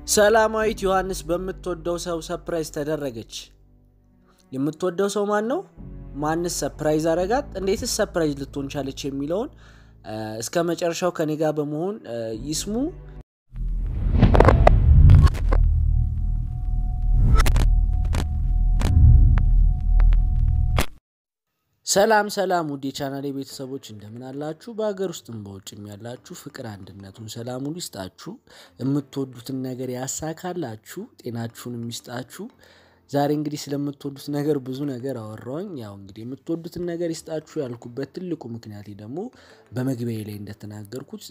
ሰላማዊት ዮሐንስ በምትወደው ሰው ሰፕራይዝ ተደረገች። የምትወደው ሰው ማን ነው? ማንስ ሰፕራይዝ አረጋት? እንዴትስ ሰፕራይዝ ልትሆን ቻለች? የሚለውን እስከ መጨረሻው ከኔ ጋር በመሆን ይስሙ። ሰላም ሰላም፣ ውድ የቻናሌ ቤተሰቦች እንደምን አላችሁ? በሀገር ውስጥም በውጭም ያላችሁ ፍቅር አንድነቱን ሰላሙን ይስጣችሁ፣ የምትወዱትን ነገር ያሳካላችሁ፣ ጤናችሁን የሚስጣችሁ። ዛሬ እንግዲህ ስለምትወዱት ነገር ብዙ ነገር አወራውኝ። ያው እንግዲህ የምትወዱትን ነገር ይስጣችሁ ያልኩበት ትልቁ ምክንያቴ ደግሞ በመግቢያ ላይ እንደተናገርኩት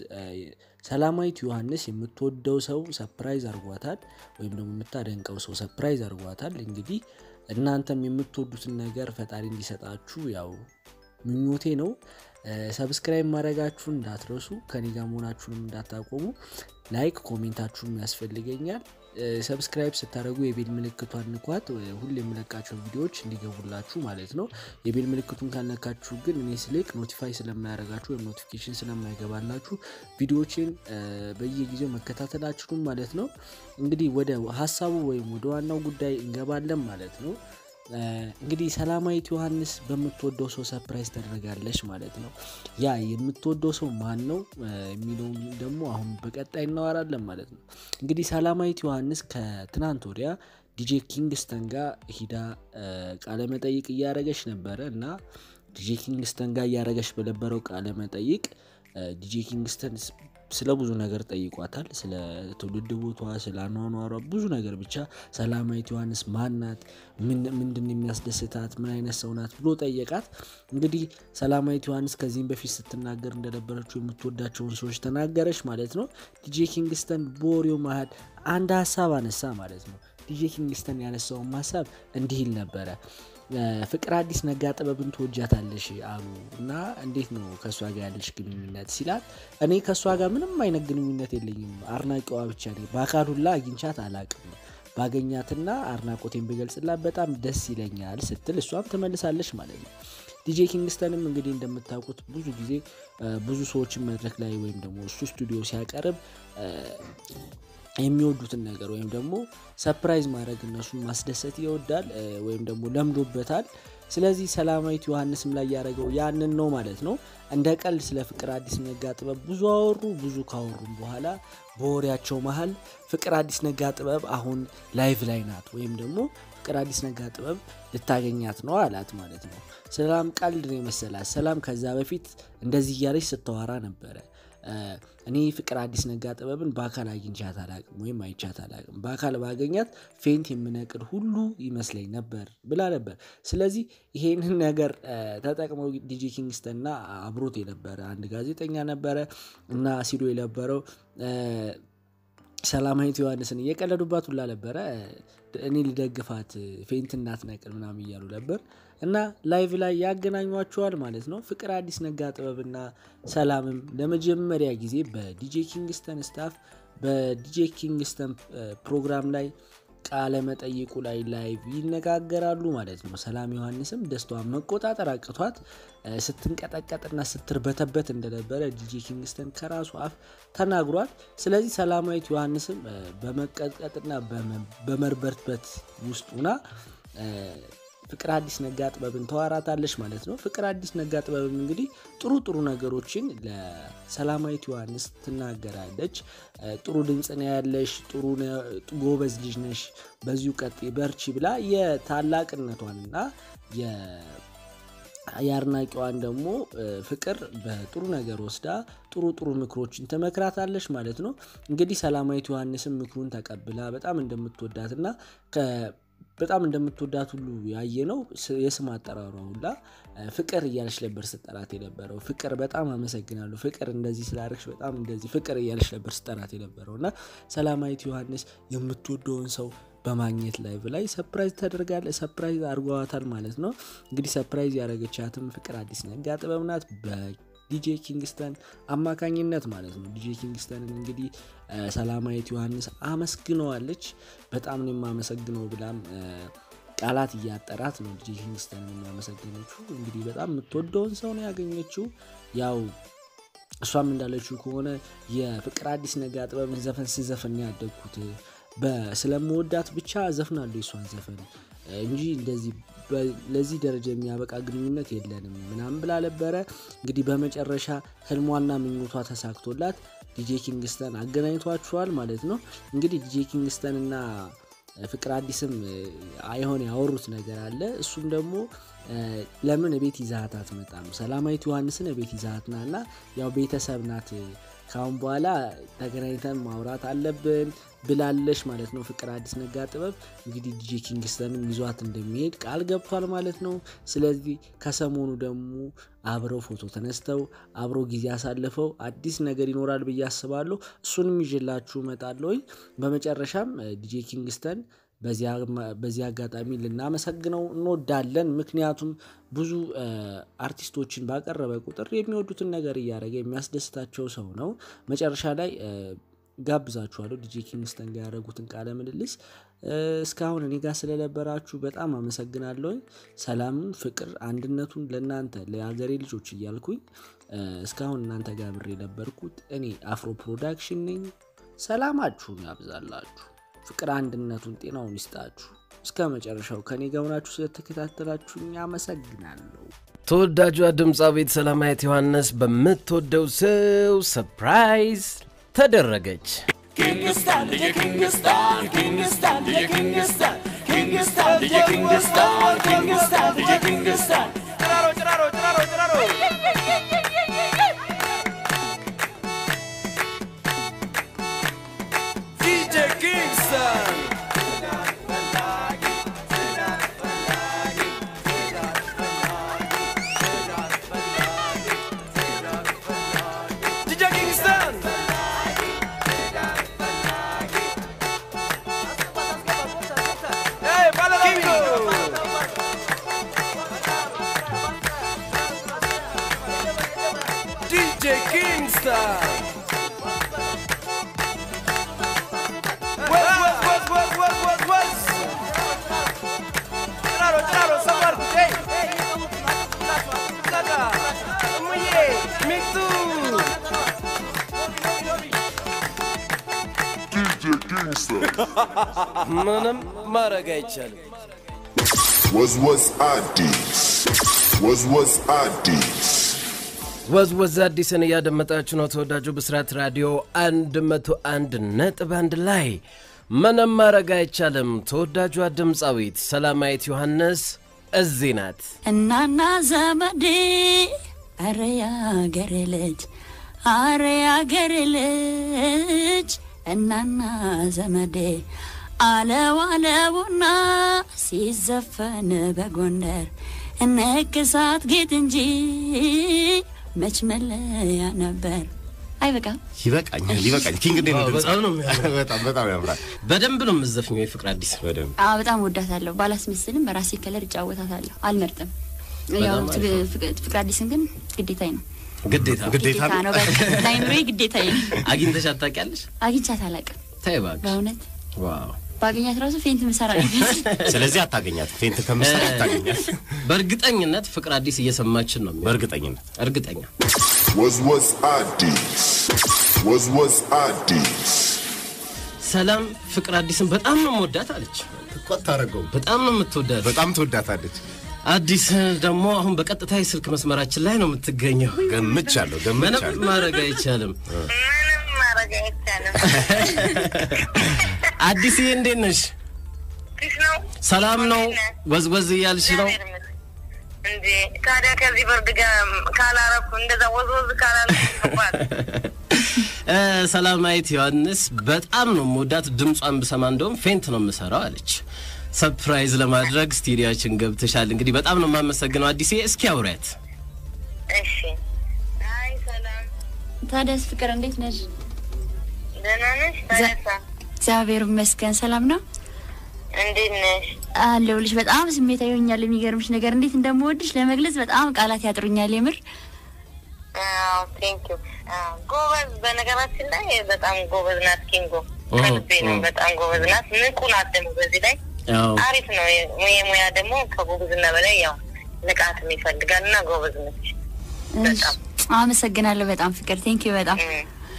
ሰላማዊት ዮሐንስ የምትወደው ሰው ሰፕራይዝ አርጓታል፣ ወይም ደግሞ የምታደንቀው ሰው ሰፕራይዝ አርጓታል። እንግዲህ እናንተም የምትወዱትን ነገር ፈጣሪ እንዲሰጣችሁ ያው ምኞቴ ነው። ሰብስክራይብ ማድረግችሁን እንዳትረሱ፣ ከኔ ጋር መሆናችሁንም እንዳታቆሙ። ላይክ ኮሜንታችሁም ያስፈልገኛል። ሰብስክራይብ ስታደርጉ የቤል ምልክቷን ንኳት፣ ሁሌ የምለቃቸው ቪዲዮዎች እንዲገቡላችሁ ማለት ነው። የቤል ምልክቱን ካልነካችሁ ግን እኔ ስልክ ኖቲፋይ ስለማያደርጋችሁ ወይም ኖቲፊኬሽን ስለማይገባላችሁ ቪዲዮዎችን በየጊዜው መከታተላችሁም ማለት ነው። እንግዲህ ወደ ሀሳቡ ወይም ወደ ዋናው ጉዳይ እንገባለን ማለት ነው። እንግዲህ ሰላማዊት ዮሐንስ በምትወደው ሰው ሰፕራይዝ ተደረጋለች ማለት ነው። ያ የምትወደው ሰው ማን ነው የሚለውን ደግሞ አሁን በቀጣይ እናወራለን ማለት ነው። እንግዲህ ሰላማዊት ዮሐንስ ከትናንት ወዲያ ዲጄ ኪንግስተን ጋር ሂዳ ቃለመጠይቅ እያደረገች ነበረ እና ዲጄ ኪንግስተን ጋር እያደረገች በነበረው ቃለመጠይቅ ዲጄ ኪንግስተን ስለ ብዙ ነገር ጠይቋታል። ስለ ትውልድ ቦቷ፣ ስለ አኗኗሯ ብዙ ነገር ብቻ ሰላማዊት ዮሐንስ ማናት፣ ምንድን የሚያስደስታት፣ ምን አይነት ሰው ናት ብሎ ጠየቃት። እንግዲህ ሰላማዊት ዮሐንስ ከዚህም በፊት ስትናገር እንደነበረችው የምትወዳቸውን ሰዎች ተናገረች ማለት ነው። ዲጄ ኪንግስተን በወሬው መሀል አንድ ሀሳብ አነሳ ማለት ነው። ዲጄ ኪንግስተን ያነሳውን ሀሳብ እንዲህ ይል ነበረ ፍቅር አዲስ ነጋ ጥበብን ትወጃታለሽ አሉ እና እንዴት ነው ከእሷ ጋር ያለሽ ግንኙነት ሲላት፣ እኔ ከእሷ ጋር ምንም አይነት ግንኙነት የለኝም አድናቂዋ ብቻ ነኝ። በአካል ሁላ አግኝቻት አላቅም። ባገኛትና አድናቆቴን ብገልጽላት በጣም ደስ ይለኛል ስትል እሷም ትመልሳለች ማለት ነው። ዲጄ ኪንግስተንም እንግዲህ እንደምታውቁት ብዙ ጊዜ ብዙ ሰዎችን መድረክ ላይ ወይም ደግሞ እሱ ስቱዲዮ ሲያቀርብ የሚወዱትን ነገር ወይም ደግሞ ሰፕራይዝ ማድረግ እነሱን ማስደሰት ይወዳል ወይም ደግሞ ለምዶበታል። ስለዚህ ሰላማዊት ዮሐንስም ላይ ያደረገው ያንን ነው ማለት ነው። እንደ ቀልድ ስለ ፍቅር አዲስ ነጋ ጥበብ ብዙ አወሩ። ብዙ ካወሩም በኋላ በወሬያቸው መሀል ፍቅር አዲስ ነጋ ጥበብ አሁን ላይቭ ላይ ናት ወይም ደግሞ ፍቅር አዲስ ነጋ ጥበብ ልታገኛት ነው አላት ማለት ነው። ሰላም ቀልድ ነው የመሰላት። ሰላም ከዛ በፊት እንደዚህ እያለች ስተዋራ ነበረ እኔ ፍቅር አዲስ ነጋ ጥበብን በአካል አግኝቻት አላቅም ወይም አይቻት አላቅም። በአካል ባገኛት ፌንት የምነቅል ሁሉ ይመስለኝ ነበር ብላ ነበር። ስለዚህ ይሄንን ነገር ተጠቅመው ዲጄ ኪንግስተንና አብሮት የነበረ አንድ ጋዜጠኛ ነበረ እና ሲሉ የነበረው ሰላማዊት ዮሐንስን እየቀለዱባት ሁላ ነበረ። እኔ ልደግፋት ፌንት እናትነቅል ምናምን እያሉ ነበር እና ላይቭ ላይ ያገናኟቸዋል ማለት ነው። ፍቅር አዲስ ነጋ ጥበብና ሰላምም ለመጀመሪያ ጊዜ በዲጄ ኪንግስተን ስታፍ በዲጄ ኪንግስተን ፕሮግራም ላይ ቃለ መጠይቁ ላይ ላይቭ ይነጋገራሉ ማለት ነው። ሰላም ዮሐንስም ደስታዋን መቆጣጠር አቅቷት ስትንቀጠቀጥና ስትርበተበት እንደነበረ ዲጄ ኪንግስተን ከራሱ አፍ ተናግሯል። ስለዚህ ሰላማዊት ዮሐንስም በመቀጥቀጥና በመርበትበት ውስጥ ሁና ፍቅር አዲስ ነጋ ጥበብን ተዋራታለች ማለት ነው። ፍቅር አዲስ ነጋ ጥበብም እንግዲህ ጥሩ ጥሩ ነገሮችን ለሰላማዊት ዮሐንስ ትናገራለች። ጥሩ ድምፅ ነው ያለሽ፣ ጥሩ ጎበዝ ልጅ ነሽ፣ በዚሁ ቀጥይ፣ በርቺ ብላ የታላቅነቷንና የአድናቂዋን ደግሞ ፍቅር በጥሩ ነገር ወስዳ ጥሩ ጥሩ ምክሮችን ትመክራታለች ማለት ነው። እንግዲህ ሰላማዊት ዮሐንስም ምክሩን ተቀብላ በጣም እንደምትወዳትና በጣም እንደምትወዳት ሁሉ ያየ ነው። የስም አጠራሯ ሁላ ፍቅር እያለች ነበር ስጠራት የነበረው። ፍቅር በጣም አመሰግናለሁ፣ ፍቅር እንደዚህ ስላደረግሽ በጣም እንደዚህ ፍቅር እያለች ነበር ስጠራት የነበረው እና ሰላማዊት ዮሐንስ የምትወደውን ሰው በማግኘት ላይቭ ላይ ሰፕራይዝ ተደርጋለች። ሰፕራይዝ አድርገዋታል ማለት ነው። እንግዲህ ሰፕራይዝ ያደረገቻትም ፍቅር አዲስ ነጋ ጥበብ ናት ዲጄ ኪንግስተን አማካኝነት ማለት ነው። ዲጄ ኪንግስተንን እንግዲህ ሰላማዊት ዮሐንስ አመስግነዋለች። በጣም ነው የማመሰግነው ብላም ቃላት እያጠራት ነው ዲጄ ኪንግስተን የሚያመሰግነችው። እንግዲህ በጣም የምትወደውን ሰው ነው ያገኘችው። ያው እሷም እንዳለችው ከሆነ የፍቅር አዲስ ነጋ ጥበብን ዘፈን ስዘፍን ያደግኩት ስለምወዳት ብቻ ዘፍናለሁ የሷን ዘፈን እንጂ እንደዚህ ለዚህ ደረጃ የሚያበቃ ግንኙነት የለንም ምናምን ብላ ነበረ። እንግዲህ በመጨረሻ ህልሟና ምኞቷ ተሳክቶላት ዲጄ ኪንግስተን አገናኝቷችኋል ማለት ነው። እንግዲህ ዲጄ ኪንግስተን እና ፍቅር አዲስም አይሆን ያወሩት ነገር አለ። እሱም ደግሞ ለምን ቤት ይዛሃት አትመጣም? ሰላማዊት ዮሐንስን ቤት ይዛሃት ና እና ያው ቤተሰብ ናት ካሁን በኋላ ተገናኝተን ማውራት አለብን ብላለሽ ማለት ነው። ፍቅር አዲስ ነጋ ጥበብ እንግዲህ ዲጄ ኪንግስተንም ይዟት እንደሚሄድ ቃል ገብቷል ማለት ነው። ስለዚህ ከሰሞኑ ደግሞ አብረው ፎቶ ተነስተው አብረው ጊዜ አሳልፈው አዲስ ነገር ይኖራል ብዬ አስባለሁ። እሱንም ይዤላችሁ እመጣለሁ። በመጨረሻም ዲጄ ኪንግስተን በዚህ አጋጣሚ ልናመሰግነው እንወዳለን። ምክንያቱም ብዙ አርቲስቶችን ባቀረበ ቁጥር የሚወዱትን ነገር እያደረገ የሚያስደስታቸው ሰው ነው። መጨረሻ ላይ ጋብዛችኋለሁ ዲጄ ኪንግስተን ጋር ያደረጉትን ቃለ ምልልስ። እስካሁን እኔ ጋር ስለነበራችሁ በጣም አመሰግናለሁኝ። ሰላምን፣ ፍቅር፣ አንድነቱን ለእናንተ ለሀገሬ ልጆች እያልኩኝ እስካሁን እናንተ ጋር ብሬ የነበርኩት እኔ አፍሮ ፕሮዳክሽን ነኝ። ሰላማችሁን ያብዛላችሁ። ፍቅር አንድነቱን ጤናውን ይስጣችሁ። እስከ መጨረሻው ከኔ ጋር ሆናችሁ ስለተከታተላችሁኝ አመሰግናለሁ። ተወዳጇ ድምፃዊት ሰላማዊት ዮሐንስ በምትወደው ሰው ሰርፕራይዝ ተደረገች። ምንም ማድረግ አይቻልም። Was was አዲስ was was አዲስ ወዝወዝ አዲስን እያደመጣችሁ ነው። ተወዳጁ ብስራት ራዲዮ 101 ነጥብ አንድ ላይ ምንም ማድረግ አይቻልም። ተወዳጇ ድምፃዊት ሰላማዊት ዮሐንስ እዚህ ናት። እናና ዘመዴ አረ ያገሬ ልጅ አረ ያገሬ ልጅ እናና ዘመዴ አለው አለውና ሲዘፈን በጎንደር እነክሳት ጌጥ እንጂ መች መለያ ነበር። አይበቃም? ይበቃኛል፣ ይበቃኛል። ኪንግ እንዴት ነው ድምፅ? በጣም ነው የሚያምረው። በጣም በጣም ያምራል። በደንብ ነው የምዘፍኘው የፍቅር አዲስ በደንብ አዎ በጣም ወዳታለሁ። ባላስመስልም በራሴ ከለር እጫወታታለሁ። አልመርጥም። ያው በጣም አሪፍ ነው። ፍቅ- ፍቅር አዲስን ግን ግዴታዬ ነው ግዴታ ግዴታ ግዴታ ነው። በቃ ለአይምሮዬ ግዴታዬ ነው። አግኝተሽ አታውቂያለሽ? አግኝቻት አላውቅም ተይ እባክሽ። በእውነት ዋው ባገኛት ራሱ ፌንት ምሰራ ነው የሚመስል። ስለዚህ አታገኛት። ፌንት ከምሰራ አታገኛት። በእርግጠኝነት ፍቅር አዲስ እየሰማችን ነው የሚሆነው። በእርግጠኝነት እርግጠኛ was was አዲስ was was አዲስ ሰላም ፍቅር አዲስን በጣም ነው የምወዳት አለች። እኮ አታረገውም። በጣም ነው የምትወዳት። በጣም ትወዳታለች። አዲስ ደግሞ አሁን በቀጥታ የስልክ መስመራችን ላይ ነው የምትገኘው። ገምቻለሁ፣ ምንም ገምቻለሁ። ማድረግ አይቻልም። ምንም ማድረግ አይቻልም። አዲስዬ እንዴት ነሽ? ፊስ ነው ሰላም ነው? እንዴት ነህ? ወዝወዝ እያልሽ ነው? እግዚአብሔር ይመስገን። እንዴ ታዲያ ከዚህ በርድ ጋር ካላረኩ እንደዛ ወዝወዝ ካላልኩ ይባል እ፣ ሰላማዊት ዮሐንስ በጣም ነው የምወዳት። ድምጿን ብሰማ እንደውም ፌንት ነው የምሰራው አለች። ሰርፕራይዝ ለማድረግ ስቱዲያችን ገብተሻል። እንግዲህ በጣም ነው የማመሰግነው አዲስዬ። እስኪ አውሪያት። እሺ። አይ ሰላም፣ ታዲያስ ፍቅር እንዴት ነሽ? ደህና ነሽ? ታዲያሳ እግዚአብሔር ይመስገን ሰላም ነው እንዴት ነሽ? አለሁልሽ። በጣም ስሜታዊ ሆኛል። የሚገርምሽ ነገር እንዴት እንደምወድሽ ለመግለጽ በጣም ቃላት ያጥሩኛል። የምር አዎ ቴንክ ዩ ጎበዝ። በነገራችን ላይ በጣም ጎበዝ ናት ኪንጎ። ኦ፣ ከልቤ ነው። ኦ። በጣም ጎበዝ ናት። ንቁ ናት ደግሞ በዚህ ላይ ያው አሪፍ ነው። የሙያ ደግሞ ከጎበዝና በላይ ያው ንቃትም ይፈልጋል እና ጎበዝ ነች በጣም አመሰግናለሁ በጣም ፍቅር ቴንክ ዩ በጣም እም።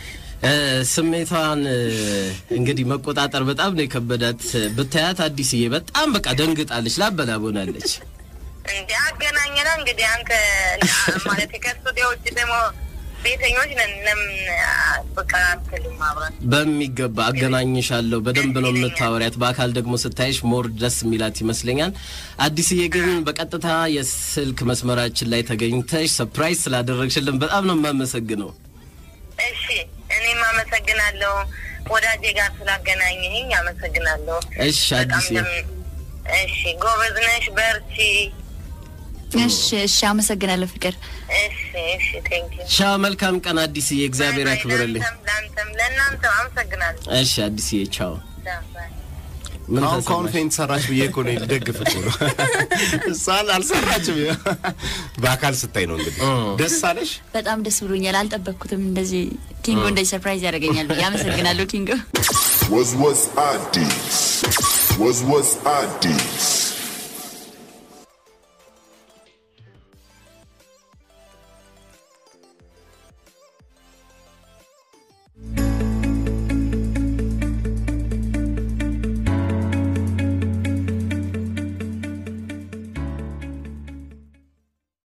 እ፣ ስሜቷን እ፣ እንግዲህ መቆጣጠር በጣም ነው የከበዳት። ብታያት አዲስዬ በጣም በቃ ደንግጣለች፣ ላበላቦናለች። እንዲ አገናኘና እንግዲህ አንተ ማለት ከስቱዲዮ ውጭ ደግሞ ቤተኞች ነን። ለምን በቃ አትልም አብረን በሚገባ አገናኝሻለሁ። በደንብ ነው የምታወሪያት። በአካል ደግሞ ስታይሽ ሞር ደስ የሚላት ይመስለኛል። አዲስዬ ግን በቀጥታ የስልክ መስመራችን ላይ ተገኝተሽ ሰፕራይዝ ስላደረግሽልን በጣም ነው የማመሰግነው። እሺ እኔም አመሰግናለሁ። ወዳጄ ጋር ስላገናኘኝ አመሰግናለሁ። እሺ በጣም አዲስዬ ደም- እሺ ጎበዝ ነሽ፣ በርቺ። እሺ እሺ፣ አመሰግናለሁ ፍቅር። እሺ እሺ፣ ቴንክ ዩ ሻ መልካም ቀን አዲስዬ፣ እግዚአብሔር ያክብርልኝ። ለአንተም ለእናንተም አመሰግናለሁ። እሺ አዲስዬ ቻው። ባይ። ምን አሁን ከአሁን ተሰማሽ? ፌንት ሰራች ብዬ እኮ ነው ልደግፍ እኮ ነው። እሷን አልሰራችም። በአካል ስታይ ነው እንግዲህ ደስ አለሽ። በጣም ደስ ብሎኛል። አልጠበቅኩትም እንደዚህ ኪንጎ እንደዚህ ሰርፕራይዝ ያደርገኛል ብዬ። አመሰግናለሁ ኪንጎ። Was was Addis? Was was Addis?